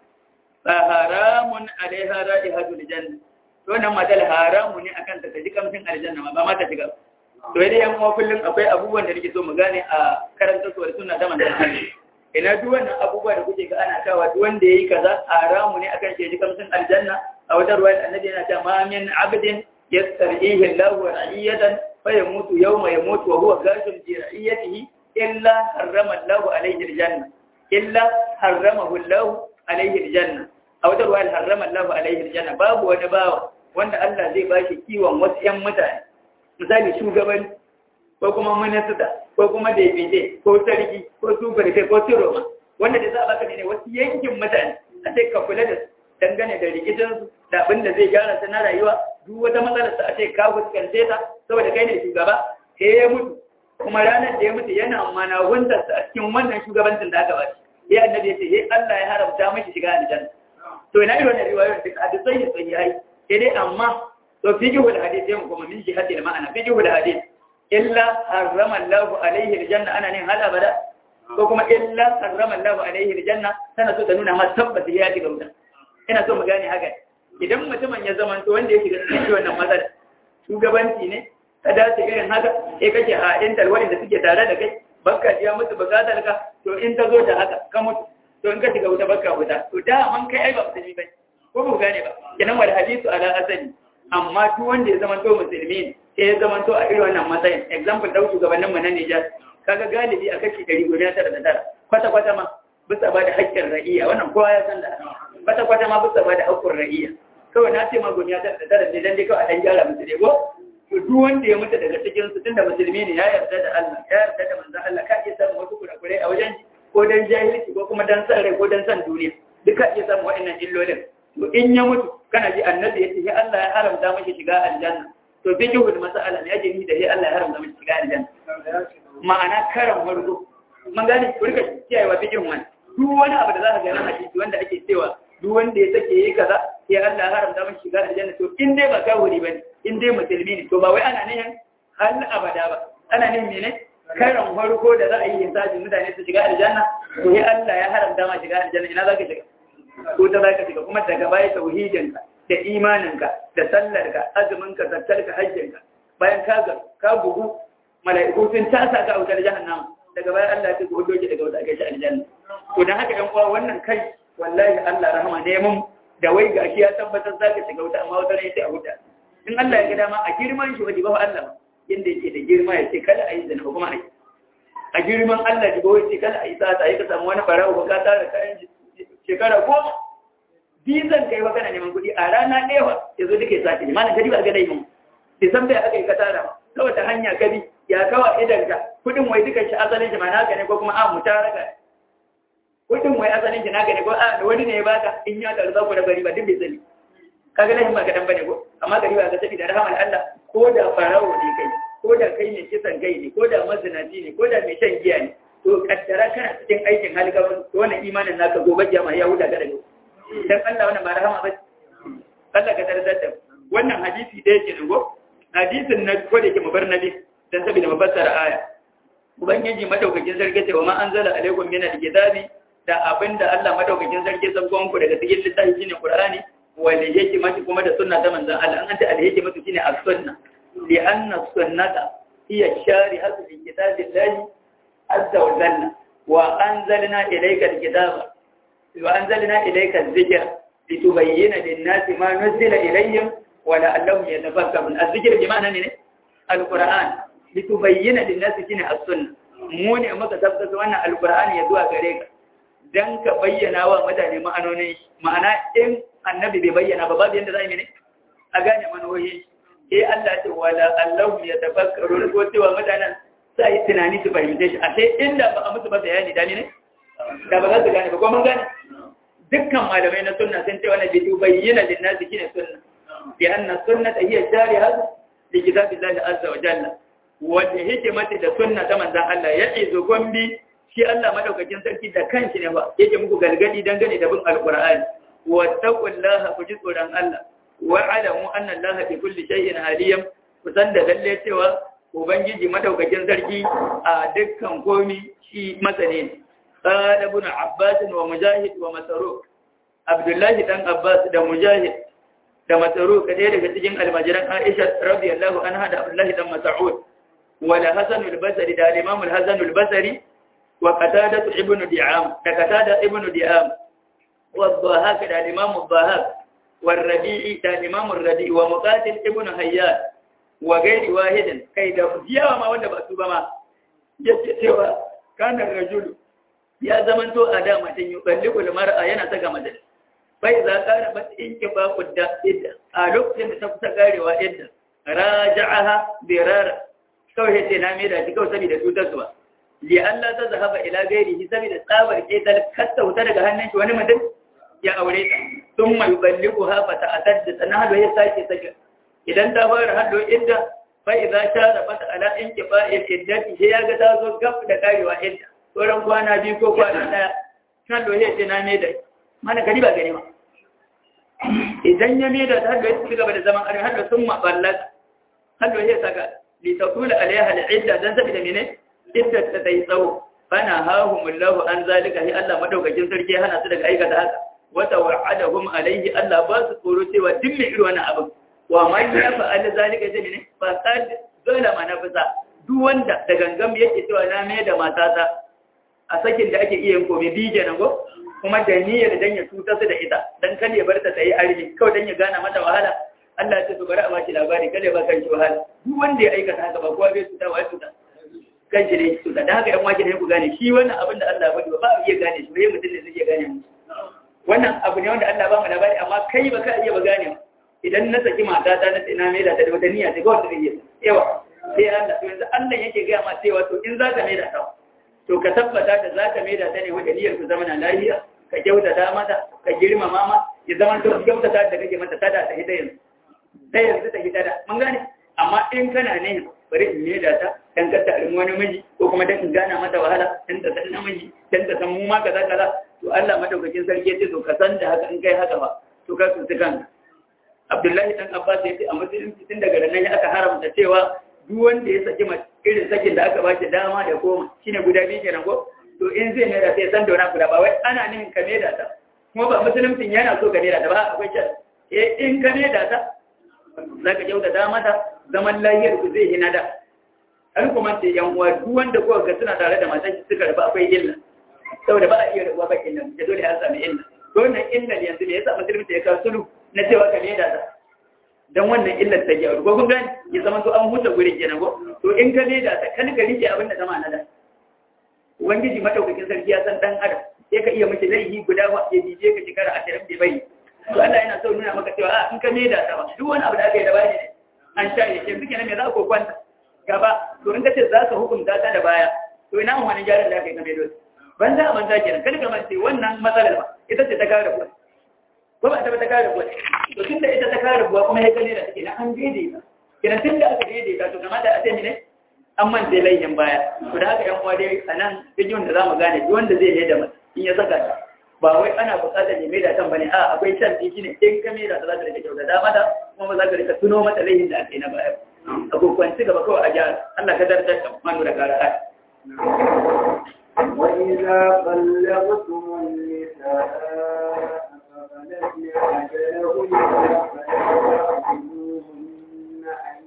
fa haramun alaiha ra'ihatul janna to wannan matar haramu ne akan ta ji kamshin aljanna ba ma ta shiga to dai yan uwa kullum akwai abubuwan da nake so mu gane a karanta suwar sunna da manzon Allah ina duk wannan abubuwa da kuke ga ana kawa duk wanda yayi kaza haramu ne akan shi kamsin aljanna a wata ruwaya annabi yana cewa ma min abdin yastarihi Allahu ra'iyatan fa yamutu yawma yamutu wa huwa ghashun bi ra'iyatihi illa harrama Allahu alayhi aljanna illa harramahu Allahu alayhi aljanna a wata ruwaya harrama Allahu alayhi aljanna babu wani bawa wanda Allah zai bashi kiwon wasu ƴan mutane misali shugabanci ko kuma minista ko kuma daidai ko sarki ko superfe ko siroma wanda da za a baka ne wasu yankin mutane a sai ka kula da dangane da rikicinsu da abin da zai gyara ta na rayuwa duk wata matsalar sa a ce ka fuskance ta saboda kai ne shugaba sai ya mutu kuma ranar da ya mutu yana mana wundarsa a cikin wannan shugabancin da aka bashi ya annabi ya ce ya Allah ya haramta mashi shiga aljanna to ina irin wannan riwayoyin duk hadisai ne sahihai sai dai amma to fiqhul hadith sai mu kuma min jihati ma'ana fiqhul hadith illa harrama Allahu alaihi aljanna ana ne hala bada ko kuma illa harrama Allahu alaihi aljanna tana so ta nuna ma tabbata ya shiga wuta ina so mu gane haka idan mutumin ya zama to wanda ya shiga cikin wannan matsala shugabanci ne ka dace irin haka eh kake a ɗin talwarin da suke tare da kai bakka ya mutu bukatar ka to in ta zo da haka ka mutu to in ka shiga wuta bakka wuta to da man kai ai ba musulmi ba ko ba gane ba kenan wal hadisu ala asali amma duk wanda ya zama to musulmi ne sai ya zama to a irin wannan matsayin example dau shugabannin mu na Niger kaga galibi a kashi 100 guda tara da tara kwata kwata ma bisa ba da haƙƙin ra'iya wannan kowa ya san da kwata kwata ma bisa ba da haƙƙin ra'iya kawai na ce ma guda tara da tara ne dan dai kawai a dan gyara musu dai ko to duk wanda ya mutu daga cikin su tunda musulmi ne ya yarda da Allah ya yarda da manzon Allah ka iya samun wasu kurakurai a wajen ko dan jahilci ko kuma dan san rai ko dan san duniya duka iya samun wa'annan illolin to in ya mutu kana ji annabi ya ce ya Allah ya haramta mashi shiga aljanna to fikihul mas'ala ne yake ni da ya Allah ya haramta mashi shiga aljanna ma'ana karan wargo mun gane ku rika kiyayewa fikihun wani duk wani abu da za ka ga na hadisi wanda ake cewa duk wanda ya sake yi kaza sai Allah ya haramta mashi shiga aljanna to in dai ba kafiri bane in dai musulmi ne to ba wai ana nihin hal abada ba ana nihin ne karan farko da za a yi hisabi mutane su shiga aljanna to sai Allah ya haramta ma shiga aljanna ina za ka shiga ko ta za ka shiga kuma daga baya tauhidinka da imaninka da sallarka azuminka zakkarka hajjinka bayan ka ga ka bugu mala'iku sun tasa ka wutar jahannama daga bayan Allah ya ce ku hudo ki daga wata kai shi aljanna to dan haka ɗan uwa wannan kai wallahi Allah rahama ne mun da wai gashi ya tabbatar zaka shiga wuta amma wata ne sai a wuta in Allah ya ga dama a girman shi wajiba Allah inda yake da girma ya ce kada a yi zina kuma a yi a girman Allah ji wai ce kada a yi sata yi ka samu wani barawo ba ka tara kayan shekara goma bizan kai wa kana neman kuɗi a rana ɗaya ya zo duka ya sake ne mana gari ba ga dai mun sai san bai aka yi ka tara ta wata hanya ka bi ya kawa idan ka kudin wai duka shi asalin shi ma naka ne ko kuma a mutaraka kudin wai asalin shi naka ne ko a da wani ne ya baka in ya taru za ku da bari ba duk bai sani kaga lahin ba kadan bane ko amma gari ba ga sabi da rahman Allah ko da farawo ne kai ko da kai ne kisan kai ne ko da mazinaci ne ko da mai shan giya ne to kaddara kana cikin aikin halgaban to wannan imanin naka gobe kiyama ya huda ka daga dan Allah wannan ba rahama ba Allah ka tarzar da wannan hadisi da yake ne go hadisin na ko da yake mabar nabi dan saboda mafassara aya ubangiji madaukakin sarki ce wa ma anzala alaikum min alkitabi da abinda Allah madaukakin sarki sabon ku daga cikin littafi shine Qur'ani wal hikmati kuma da sunna ta manzon Allah an ta al hikmatu shine as-sunna li anna sunnata hiya shari'atu li kitabillahi azza wa jalla wa anzalna ilayka al-kitaba wa anzalna ilayka adh-dhikra litubayyana lin-nasi ma nuzila ilayhim wa la'allahum yatafakkarun adh-dhikr bi ma'ana ne al-Qur'an litubayyana lin-nasi shine as-sunna mu ne muka tabbata wannan al-Qur'ani ya zuwa gare ka dan ka bayyana wa mutane ma'anonin ma'ana in annabi bai bayyana ba babu yanda za yi ne a gane manohi eh Allah ce wala Allah ya tafakkaru ko cewa mutanen sai yi tunani su fahimce shi ashe inda ba a musu ba bayani da ne da ba za su gane ba ko mun gane dukkan malamai na sunna sun ce wannan bidu bayyana lin nasi kine sunna bi anna sunnata hiya shari'a li kitabillahi azza wa jalla wanda hikimati da sunna ta manzon Allah ya izo gombi shi Allah madaukakin sarki da kanshi ne ba yake muku galgadi dangane da bin alqur'ani wattaqullaha ku ji tsoron Allah wa alamu anna Allah bi kulli shay'in alim ku san da lalle cewa ubangiji madaukakin sarki a dukkan komi shi masane ne qala ibn abbas wa mujahid wa masruq abdullah dan abbas da mujahid da masruq kadai daga cikin almajiran aisha radiyallahu anha da abdullah dan mas'ud wa la hasan al-basri da imam al-hasan al-basri wa qatada ibn di'am da qatada ibn di'am والضاهاك ده الإمام الضاهاك والربيعي ده الإمام الربيعي ومقاتل ابن هيان وغير واحد كي ده جيوا ما wanda ba su ba ma yace cewa kana rajul ya zaman to ada matan yuballiqu mar'a yana saka mace bai za ka ba in ki ba kudda idda a lokacin da ta kusa garewa idda raja'aha birar kawai sai na mai da shi kawai saboda tutar su ba li Allah ta zahaba ila gairihi saboda tsabar ketal katta wuta daga hannun shi wani mutum ya aure ta sun mai balliku hafa ta atar da sana hado ya sake sake idan ta fara hado inda fa idza shara fata ala in kifa ya iddati sai ya ga ta zo gaf da karewa inda sauran kwana biyu ko kwana daya kan do ya ce na me da mana gari ba gari ma idan ya me da ta hado ya ci gaba da zaman aure hado sun ma ballaka hado ya saka li taqula alaiha al-idda dan sabida mene idda ta dai tsawo fana hahumullahu an zalika hi Allah madaukakin sarki hana su daga aikata haka wata wa'adahum alaihi Allah ba su tsoro cewa duk mai irin wannan abin wa man ya fa'ala zalika zai ne fa qad zalama nafsa duk wanda da gangam yake cewa na mai da matata a sakin da ake iya komai bije nan go kuma da niyyar dan ya tuta su da ita dan kan ya bar ta tayi arji kawai dan ya gana mata wahala Allah ya ce to bari a baki labari kada ba kan shi wahala duk wanda ya aikata haka ba kowa bai tuta wa tuta kan shi ne tuta dan haka yan wake ne ku gane shi wannan abin da Allah ya faɗi ba iya gane shi bai mutum ne zai iya gane mu wannan abu ne wanda Allah ba mu labari amma kai ba ka iya ba gane idan na saki mata ta na tsina mai da ta da wata niyya ta ga wanda zai yawa sai Allah to yanzu Allah yake ga ma cewa to in zaka mai da ta to ka tabbata da zaka mai da ta ne wanda niyyar ku zama na lafiya ka kyautata mata ka girmama ma ya zama to kyautata da kake mata tada ta hita yanzu sai yanzu ta hita da mun gane amma in kana ne bari in mai da ta dan ka ta wani miji ko kuma dan in gana mata wahala dan ta san namiji dan ta san mu ma kaza kaza to Allah madaukakin sarki ya ce to ka san da haka in kai haka ba to ka tsinci kanka Abdullahi dan Abbas ya ce a musulunci tun daga nan aka haramta cewa duk wanda ya saki mace irin sakin da aka ba shi dama da koma shine guda biyu kenan ko to in zai mai da sai san da wani guda ba wai ana nihin ka mai da ta kuma ba musulunci yana so ka mai da ta ba akwai shi eh in ka mai da ta zaka kyauta da mata zaman lahiyar ku zai hina da an kuma ce yan uwa duk wanda kuka ga suna tare da matan suka rabu akwai illa saboda ba a iya rabuwa ba illa da dole an sami illa wannan illa yanzu ne yasa musulunci ya kawo sulhu na cewa ka da ta dan wannan illar ta gyaru ko kun gani ya zama to an huta gurin kenan ko to in ka da ta kan ka rike abin da ta ma'ana da ubangiji madaukakin sarki ya san dan adam sai ka iya miki laihi guda ba ya dije ka shekara 20 bai bai to Allah yana so nuna maka cewa in ka da ta ba duk wani abu da aka yi da bani ne an share shi yanzu kenan me za ku kwanta gaba to in kace za ka hukunta ta da baya to ina wani gyaran da aka yi na mai dole ban za a manta kenan kada ka mance wannan matsalar ba ita ce ta kare kuwa ko ba ta ba ta kare kuwa to tunda ita ta kare kuwa kuma ya gane da take na an daidaita kenan tunda aka daidaita to kamata a sai ne an manta laihin baya to da haka yan uwa dai a nan bidiyon da zamu gane duk wanda zai yi da mace in ya saka ta ba wai ana buƙatar ya maida kan bane a akwai shan shi ne in ka maida ta za ta rika kyauta da mata kuma ba za ka rika tuno mata laihin da aka yi na baya a kokwanci gaba kawai a gyara Allah ka dardar da manu da kara ai وإذا بلغتم النساء فبلغن أجلهن فلا أن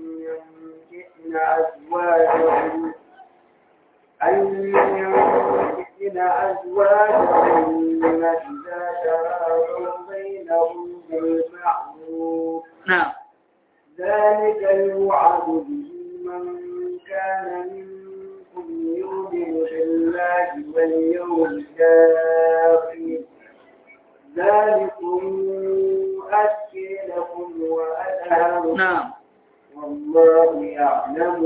ينكحن أزواجهن أن ينكحن أزواجهن إذا تراضوا بينهم بالمعروف na'am ذلك يوعظ به من كان منكم يؤمن بالله واليوم الآخر ذلكم أزكي لكم وأطهر na'am والله يعلم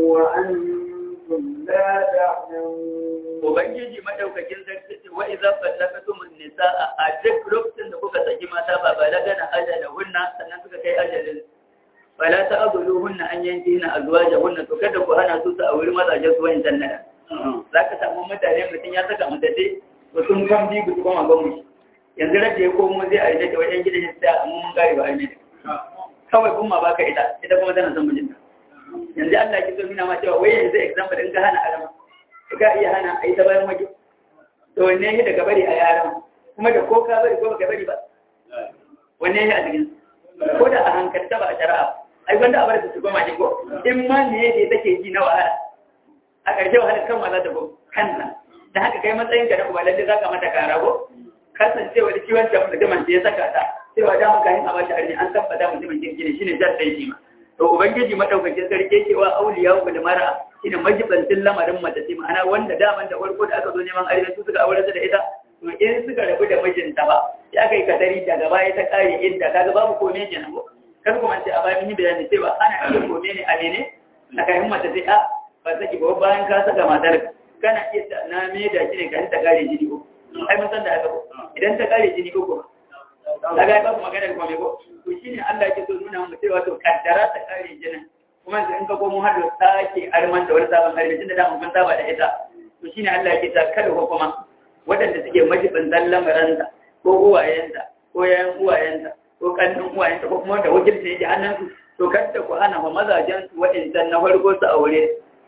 وأنتم لا تعلمون ubangiji madaukakin sarki ce wa idza fallaqtum an-nisaa a duk lokacin da kuka saki mata ba balagana ajalahunna sannan suka kai ajalin fala ta'dhuluhunna an yankihna azwajahunna to kada ku hana su su auri mazajen su wani jannata zaka samu mutane mutum ya saka mata dai to sun kan bi ku kuma ban mu yanzu rage ya komo zai aure da wajen gidan shi sai amma mun gari ba aure kawai kuma baka ita ita kuma tana son mijinta yanzu Allah ki so nuna ma cewa wai yanzu example din ka hana alama ka iya hana a yi ta bayan waje to wanne ya daga bari a yaran kuma da ko ka bari ko baka bari ba wanne ya a cikin ko da a hankalta ba a shari'a ai wanda a bar su goma ko in ma ne yake take ji na wahala a ƙarshe wahalar kan ma za ta go kansa da haka kai matsayin ka na kuma lalle za ka mata kara ko kasancewa da kiwon da mutumin da ya saka ta cewa da mun kayan a bashi arni an tabbata mutumin kirki ne shine jar sai shi ma to ubangiji madaukakin sarki cewa auliya ku da mara shine majibantin lamarin mace ce ma'ana wanda daman da farko da aka zo neman aure su suka aure da ita to in suka rabu da mijinta ba ya kai kadari daga baya ta kare inda kaga babu kome kenan ko kar kuma ce a bayan mun yi bayani cewa ana iya kome ne a ne a kayan mace sai a ba saki ba bayan ka saka matar kana iya ta na me da shi ne ka ta kare jini ko ai mun san da haka ko idan ta kare jini ko ko kaga ba ku magana kome ko to shine Allah yake so nuna mu cewa to kaddara ta kare jinin kuma in ka komo har da sake arman da wani sabon harbi tunda da mun saba da ita to shine Allah yake ta kada ko kuma waɗanda suke majibin zallan maranta ko uwayenta ko yayan uwayenta ko kannin uwayenta ko kuma da wakilta yake hannunsu to kada ku hana wa mazajen su waɗancan na farko su aure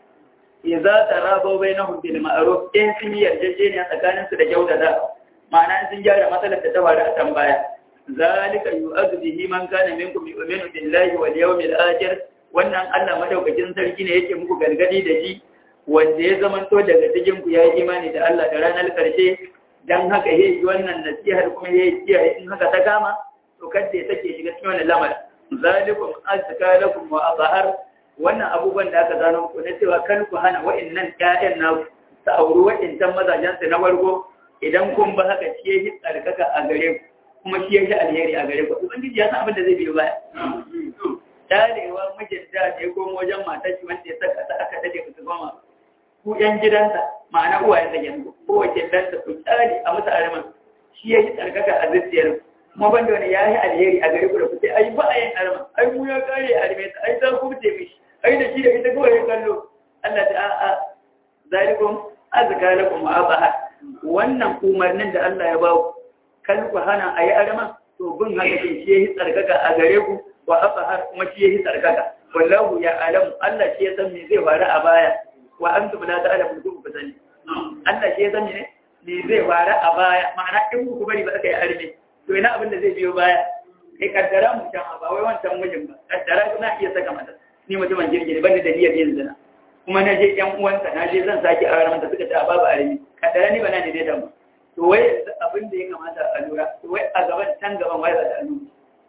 idza tarabo bainahum bil ma'ruf in sun yi yarjejeniya tsakanin su da kyautata ma'ana sun gyara matsalar da ta faru a can baya zalika yu'adhu bihi man kana minkum yu'minu billahi wal yawmil akhir wannan Allah madaukakin sarki ne yake muku gargadi da shi wanda ya zamanto daga cikin ku yayi imani da Allah da ranar karshe dan haka yayi wannan nasihar kuma yayi kiyaye in haka ta kama to kada ya take shiga cikin wannan lamarin zalikum azka lakum wa azhar wannan abubuwan da aka zano ku na cewa kan ku hana wa'annan ƴaƴan na su auri wa'ancan mazajen su na farko idan kun ba haka shi yayi tsarkaka a gare ku kuma shi yayi alheri a gare ku ubangiji ya san abin da zai biyo baya dalewa mijin da ya komo wajen matar shi wanda ya saka ta aka dade ku goma ku yan gidansa ma'ana uwayen da yanzu ko wace danta ku tsari a masa arman shi yayi tsarkaka a zuciyar kuma banda wani yayi alheri a gare ku da ku sai ai ba a yin arman ai mu ya kare arme ta ai za ku ce mishi ai da shi da ita kawai ya kallo Allah ta a'a zalikum azka lakum wa abaha wannan umarnin da Allah ya ba ku kan ku hana ayi arman to bin haka shi yayi tsarkaka a gare ku wa har kuma shi yayi tsarkaka wallahu ya alamu Allah shi ya san me zai faru a baya wa antum la ta'lamu ku sani Allah shi ya san me ne zai faru a baya ma'ana in ku bari ba aka yi arme to ina abin da zai biyo baya kai kaddara mu can ba wai wancan mijin ba kaddara kuna iya saka mata ni mutumin girgire banda da niyyar yin zina kuma na je ƴan uwansa na je zan sake aure mata suka ce a babu arme kaddara ni ba na ne dai da mu to wai abin da ya kamata a lura to wai a gaban can gaban wai za ta lura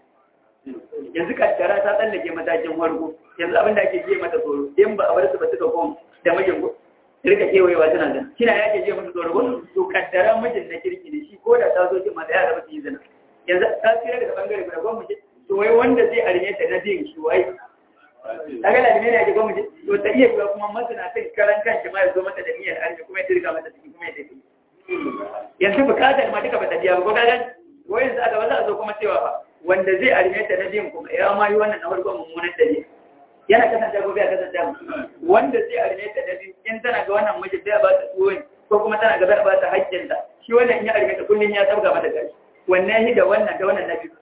yanzu kaddara ta tsallake matakin farko yanzu abin da ake je mata tsoro in ba a bar su ba suka kom da mijin ko rika kewayewa tana zina kina yake je mata tsoro ko to kaddara mijin na kirki ne shi ko da ta zo kin mata yara ba su yi zina yanzu ta tsira daga bangare guda gwamnati to wai wanda zai arme ta na din shi wai kaga lalime ne ake gwamnati to ta iya yiwa kuma masana'antar karan kanshi ma ya zo mata da niyyar arziki kuma ya turga mata ciki kuma ya tafi yanzu bukatar ma duka bata biya ba ko kaga ko yanzu aka ba za a zo kuma cewa ba wanda zai arme ta na biyun kuma ya ma yi wannan na farko mummunan dare yana kasance ko bai kasance wanda zai arme ta na biyu in tana ga wannan miji bai ba ta tuwo ko kuma tana ga bai ba ta haƙƙinta shi wannan in ya arme ta kullum ya sabga mata gashi wannan yi da wannan da wannan na biyu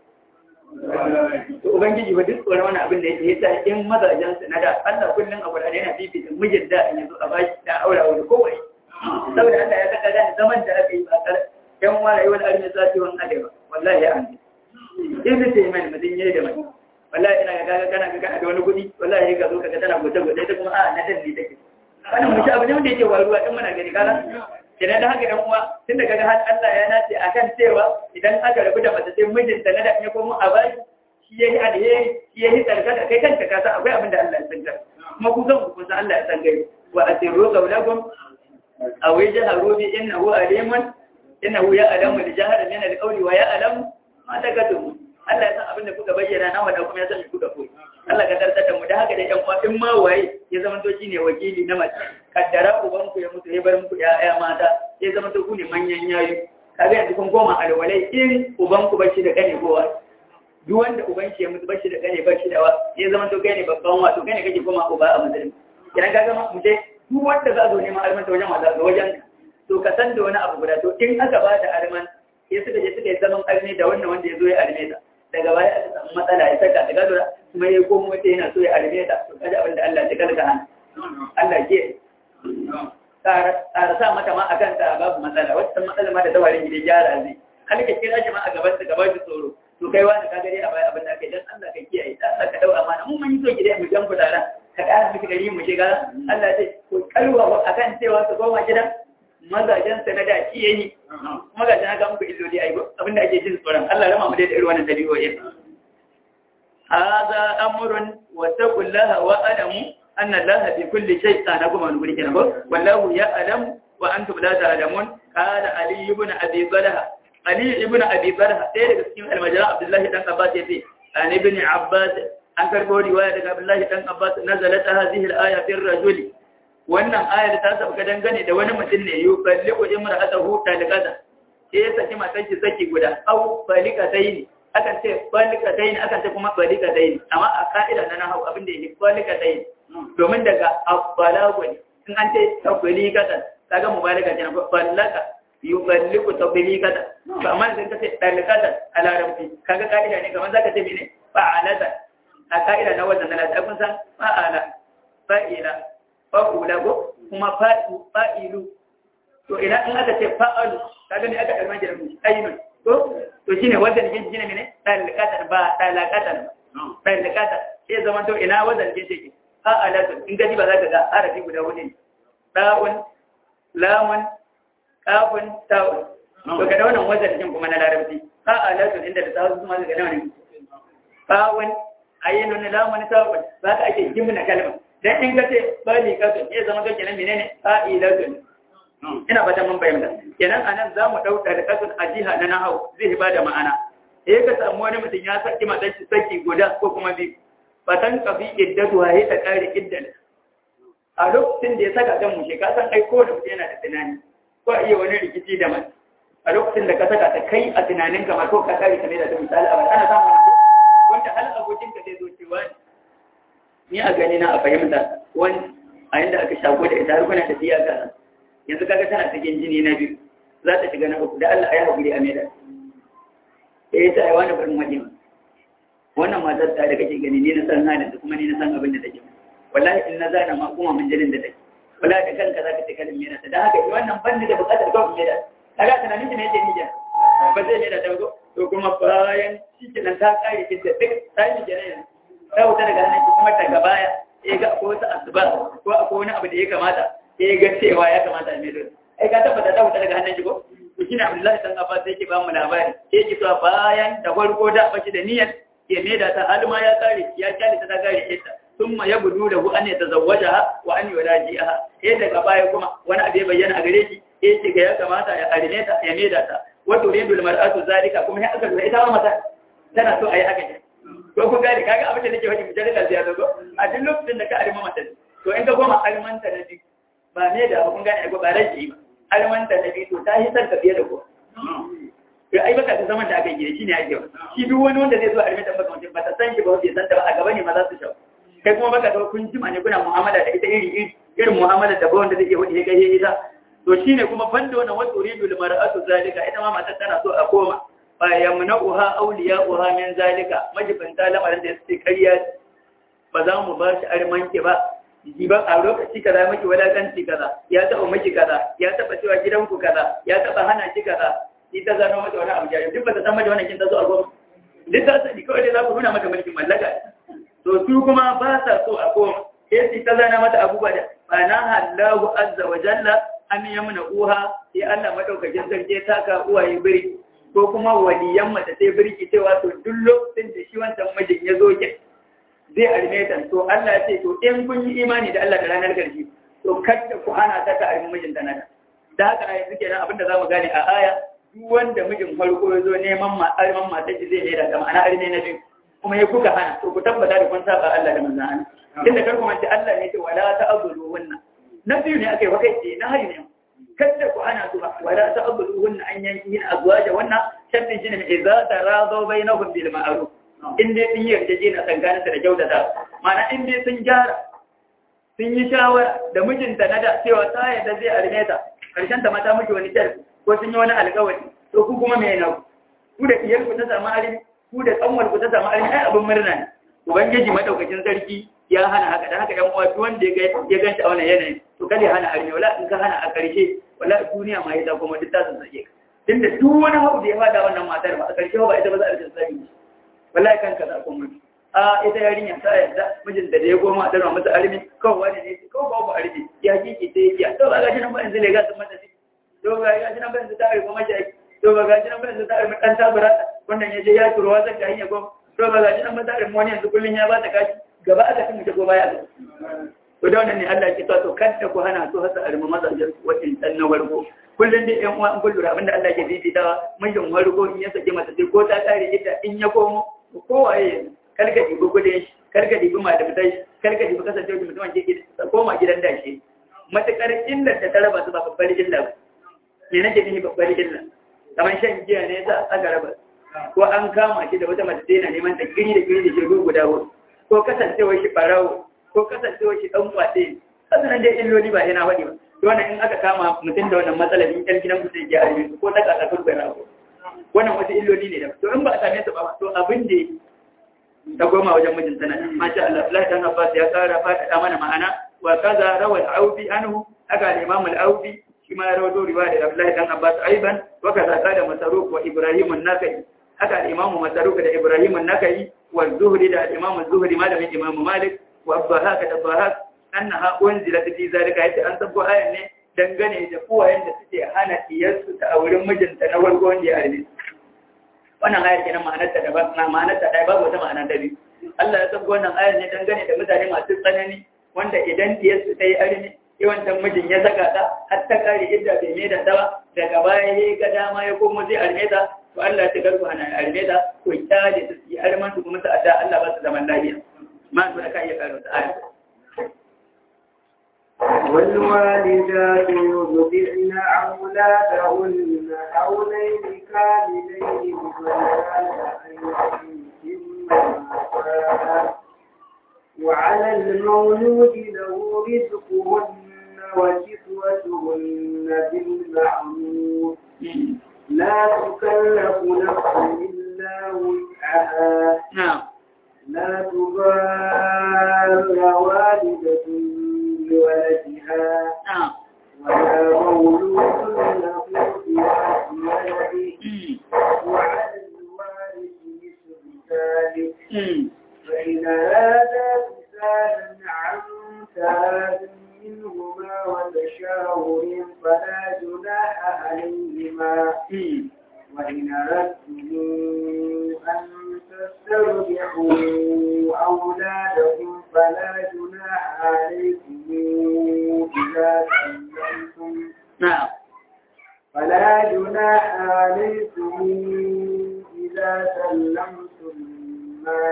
to ubangiji ba duk tsoron wannan abin da yake yasa in mazajen su na da Allah kullum a Qur'ani yana fifita mijin da in yazo a bashi da aura wani kowai saboda Allah ya saka da zaman da aka yi ba kar yan wala yawal armi zati wan adewa wallahi ya an in sai mai mutum yayi da mai wallahi ina ga kaga kana ga kana da wani kudi wallahi ka zo kaga tana gote gote ita kuma a na dalli take wannan mutum abu ne wanda yake waruwa din muna gani kaga idan da haka yan uwa tun da kaga har Allah ya nace akan cewa idan aka rabu da mace sai mijinta na da ya komo a bashi shi yayi alheri shi yayi tsarkaka kai kanka ka san akwai abin da Allah ya san kuma ku kan ku san Allah ya san gai wa asirru qawlakum aw yajharu bi innahu alimun innahu ya'lamu al-jahra min al-qawli wa ya'lamu ma takatum Allah ya san abin da kuka bayyana na wanda kuma ya san kuka koyi Allah ka tartar da mu da haka da ƴan uwa in ma waye ya zama to shine wakili na mace kaddara uban ku ya mutu ya bar muku ƴaƴa mata ya zama to ku ne manyan yayi kaga yanzu kun koma alwalai in uban ku bashi da kane kowa duk wanda uban shi ya mutu bashi da kane bashi da wa ya zama to kai ne babban wato kai ne kake koma uba a musulmi idan ka ga mu je duk wanda za zo neman almanta wajen wasa ga wajen to ka san da wani abu guda to in aka ba da alman sai suka je suka yi zaman arme da wannan wanda ya zo ya arme ta daga baya aka samu matsala ya saka ta gadura kuma ya komo wata yana so ya arme ta to kaji abin da Allah ya kalka hana Allah ke tsara sa mata ma akan ta babu matsala wata matsala ma da tawarin gida gyara zai har ka kira shi ma a gaban ta gaban shi tsoro to kai wani ka gare a baya abin da kai dan Allah ka kiyaye dan Allah ka dau amana mun mun yi so gida mu jan kudara ka kara miki gari mu shiga Allah ya ce ko kalwa akan cewa su koma gidan mazajen sa na da shi yayi kuma ga na ga muku illoli ai abin da ake jin tsoron Allah rama mu da irin wannan dabi'o'i hadha amrun wa taqullaha wa alamu anna allaha bi kulli shay kana kuma wani guri kenan ko wallahu ya'lamu wa antum la ta'lamun qala ali ibn abi talha ali ibn abi talha ɗaya daga cikin almajara abdullahi dan abbas yace an ibn abbas an karbo riwaya daga abdullahi dan abbas nazalat hadhihi al-aya fi ar-rajul wannan ayar ta sabka dangane da wani mutum ne yuballiqu imra'atahu talqata sai ya saki matan shi saki guda au balikataini akan ce balikataini akan ce kuma balikataini amma a ka'ida na nahawu abin da yake balikataini domin daga abbalagu ne in an ce tabbalikatan kaga mubalaka kenan ballaka yuballiku tabbalikatan to amma idan ka ce dalikatan a larabci kaga ka'ida ne kamar zaka ce mene fa'alata a ka'ida na wannan na kun san fa'ala fa'ila fa'ula ko kuma fa'ilu fa'ilu to idan in aka ce fa'alu kaga ne aka kalma da mu ainun to to shine wanda ne shine mene dalikatan ba dalikatan ba dalikatan sai zaman to ina wanda ne take fa'alatun in gaji ba za ka ga harafi guda hudu ne ɗa'un lamun ƙafun ta'un to ka da wannan wajen kuma na larabci fa'alatun inda da ta'un kuma ga nawa ne fa'un ayyinun lamun ta'un za ka ake jimna kalma dan in ka ce bali kasun ya zama kake nan menene fa'ilatun ina fatan mun bayyana kenan anan za mu dauka da kasun a jiha na nahau zai ba da ma'ana eh ka samu wani mutum ya saki matan shi saki guda ko kuma biyu fatan kafi iddatu ya ta kare iddan a lokacin da ya saka kan mushe ka san ai ko da mutum yana da tunani ko iya wani rikici da mai a lokacin da ka saka ta kai a tunanin kamar ko ka kare ta ne da ta misali a ana samun wanda hal abokin ka zai zo cewa ni a gani na a fahimta wani a yanda aka shago da ita har kuna tafiya ga yanzu kaga tana cikin jini na biyu za ta shiga na uku da Allah ya haƙuri a maida eh ta ai wani barin wajen wannan matar ta da kake gani ni na san halin da kuma ni na san abin da take wallahi in na zana ma kuma mun jinin da take wallahi da kanka zaka ce kalin mera ta dan haka wannan bandi da bukatar kawai mera kaga tunanin ki ne yake nija ba zai mera ta go to kuma bayan shi kenan ta kare ki da duk ta yi jira ta wuta daga hannun ki kuma daga baya eh ga akwai wata asuba ko akwai wani abu da ya kamata eh ga cewa ya kamata a mera ai ka tabbata ta wuta daga hannun ki ko to shine Abdullahi dan Abbas yake ba mu labari yake cewa bayan da farko da bashi da niyyar ya maida ta halma ya kare ya kyale ta ta kare ita thumma yabdu lahu an yatazawwajaha wa an yuraji'aha eh daga baya kuma wani abu ya bayyana a gare shi eh ce ga ya kamata ya arine ta ya maida ta wa turidu almar'atu zalika kuma ya aka lura ita ma mata tana so ayi haka ko kun gane kaga abin da nake faɗi mujallar da ziyara ko a duk lokacin da ka arima mata to in ka koma alimanta na biyu ba ne da kun gane ko ba rage ba alimanta na biyu to ta yi san ka fiye da ko ya ai baka ta zaman da aka yi shi ne ake shi duk wani wanda zai zo alimanta baka mutum ba ta san ki ba bai san ta ba a gaba ne ma za su shawo kai kuma baka zo kun jima ne kuna mu'amala da ita iri iri irin mu'amala da ba wanda zai iya wani ya kai ita to shine kuma banda wannan wasu uridu limar'atu zalika ita ma matar tana so a koma fa yamna'uha awliya'uha min zalika majibanta lamarin da suke kariya ba za mu ba shi armanki ba ji ba a lokaci kaza miki wadatanci kaza ya taba miki kaza ya taba cewa gidanku kaza ya taba hana ki kaza ita zano mata wani abu jari duk ba ta san mata wannan kin ta zo a goma duk ta sani kawai dai za ku nuna mata mulkin mallaka to su kuma ba sa so a koma sai ta zana mata abubuwa da fa na hallahu azza wa jalla an yamna uha sai Allah madaukakin sarki ta ka uwaye birki ko kuma waliyan mata sai birki cewa to duk lokacin da shi wancan mijin ya zo ke zai arme ta to Allah ya ce to in kun yi imani da Allah da ranar karshe to kada ku hana ta ka arme mijin ta nada da haka a yanzu kenan abinda zamu gane a aya duk wanda mijin farko ya zo neman ma arman mata shi zai ne da ma'ana arme na biyu kuma ya kuka hana to ku tabbata da kun saba Allah da manzon Allah tunda kar ku manta Allah ne ya ce wala ta'budu wannan na biyu ne aka yi wakai ce na hari ne kada ku ana zuwa wala ta'budu hunna an yanki azwaja wannan shartin shine mai idza taradu bainahum bil ma'ruf in dai sun yi yarjejeniya tsakanin da kyautata ma'ana in dai sun gyara sun yi shawara da mijinta na da cewa ta yadda zai arme ta karshen ta mata miki wani kyar ko sun yi wani alƙawari to ku kuma me na ku da iyar ku ta samu arme ku da kanwar ku ta samu arme ai abin murna ne ubangiji madaukakin sarki ya hana haka da haka yan uwa duk wanda ya ya ganta a wannan yanayin to kada ya hana arme wala in ka hana a karshe wala duniya ma ya kuma duk ta san sake tunda duk wani hau da ya fada wannan matar ba a karshe ba ita ba za a rika sani wallahi kanka za ku mutu a ita yarinya ta yadda mijin da ya goma da masa arme kawai wani ne kawai babu arme ya kike sai ya to ba ga shi nan ba yanzu le ga sun mata shi to ba ga shi nan ba yanzu ta arme kuma shi to ba ga shi nan ba yanzu ta arme dan tabura wannan ya je ya turo wazan ka hanya goma to ba ga shi nan ba ta arme wani yanzu kullun ya ba ta kashi gaba aka tun mutu ko baya to da wannan ne Allah ya ce to kanta ku hana su hasa arme mazajen wacin dan na warko kullun dai yan uwa in kullu abinda Allah ke bibitawa mijin warko in ya sake mata sai ko ta tare ita in ya komo kowaye karka dibi gudun shi karka dibi malamtai shi karka dibi kasance wajen mutumin ke koma gidan dashi matukar illar da ta raba su ba babbar illa ba me nake nihi babbar illa kamar shan giya ne za a raba ko an kama shi da wata mace yana neman ta kiri da kiri da shi guda hudu ko kasancewar shi barawo ko kasancewar shi dan kwaɗe kasanan dai illoli ba yana faɗi ba to wannan in aka kama mutum da wannan matsalar in ɗan gidan ku sai ya arme ko ta kasa kurbai rago wannan wasu illoli ne da to in ba a same su ba to abin da ta goma wajen mijin tana masha Allah Allah dan Abbas ya kara fada mana ma'ana wa kaza rawal aufi anhu haka al-Imam al-Aufi shi ma ya rawaito riwaya da Abdullah dan Abbas aiban wa kaza kada Masaruk wa Ibrahim an-Nakai haka al-Imam Masaruk da Ibrahim an-Nakai wa Zuhri da al-Imam Zuhri malamin Imam Malik wa Abbahak da Abbahak annaha unzilat fi zalika yace an sabbo ayan ne dangane da kowayen da suke hana iyarsu ta auren mijinta na farko wanda ya arbe wannan ayar kenan ma'anarta da ba ma'anarta da babu wata ma'ana da biyu Allah ya san wannan ayar ne dangane da mutane masu tsanani wanda idan diyarsu ta yi armi yawancin mijin ya saka ta har ta kare idda bai mai da ta ba daga baya ya ga dama ya komo zai arme ta to Allah ya garku hana arme ta ko kyale su yi arman su kuma su adda Allah ba su zaman lafiya ma su aka iya karo ta ayar والوالدات يرضعن أولادهن حولين كاملين وعلى المولود له رزقهن وكسوتهن بالمعروف لا تكلف نفس إلا وسعها na'am لا تضار والدة بولدها na'am ولا مولود له بولده وعلى الوارث مثل ذلك mm فإن أرادا فسالا عن تاب منهما وتشاور فلا جناح عليهما mm وإن أردتم أن تسترجعوا أولادكم فلا جناح عليكم إذا سلمتم na'am فلا جناح عليكم إذا سلمتم ما ما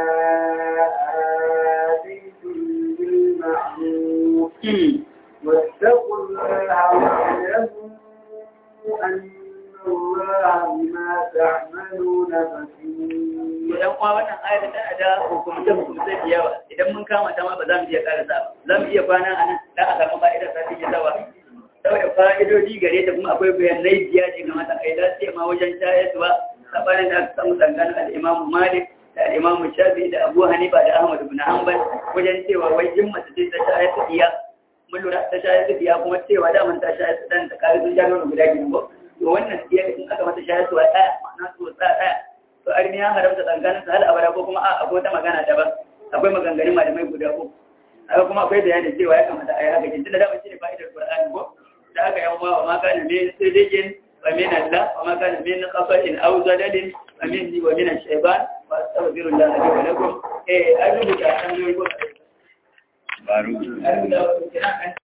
آتيتم بالمعروف واتقوا الله واعلموا أن الله بما تعملون بصير Idan kuma wannan ayar tana da hukumce hukumce da yawa idan mun kama ta ma ba za mu iya karasa ba za mu iya kwana a nan da a samu fa'idar sa take zawa saboda fa'idodi gare ta kuma akwai bayanai biya ne ga mata ai lafiya ma wajen shayarwa sabanin da aka samu tsakanin al-Imam Malik da al-Imam Shafi da Abu Hanifa da Ahmad ibn Hanbal wajen cewa wai in mace ce ta shayar da iya mun lura ta shayar da iya kuma cewa da man ta shayar da dan da kare sun jano guda biyu ko to wannan iya in aka mata shayar da ɗaya ma'ana to sa ɗaya to arni ya haramta tsakanin sa har abada ko kuma a akwai wata magana daban akwai maganganun malamai guda ko haka kuma akwai bayanin cewa ya kamata a yi haka kin tunda da shi ne fa'idar Qur'ani ko da aka yan wa ma kana min sidiqin wa min Allah wa ma kana min qafatin aw zadalin wa minni wa min ash-shaytan wa astaghfirullah li wa lakum eh an rubuta an yi ko Baru. an rubuta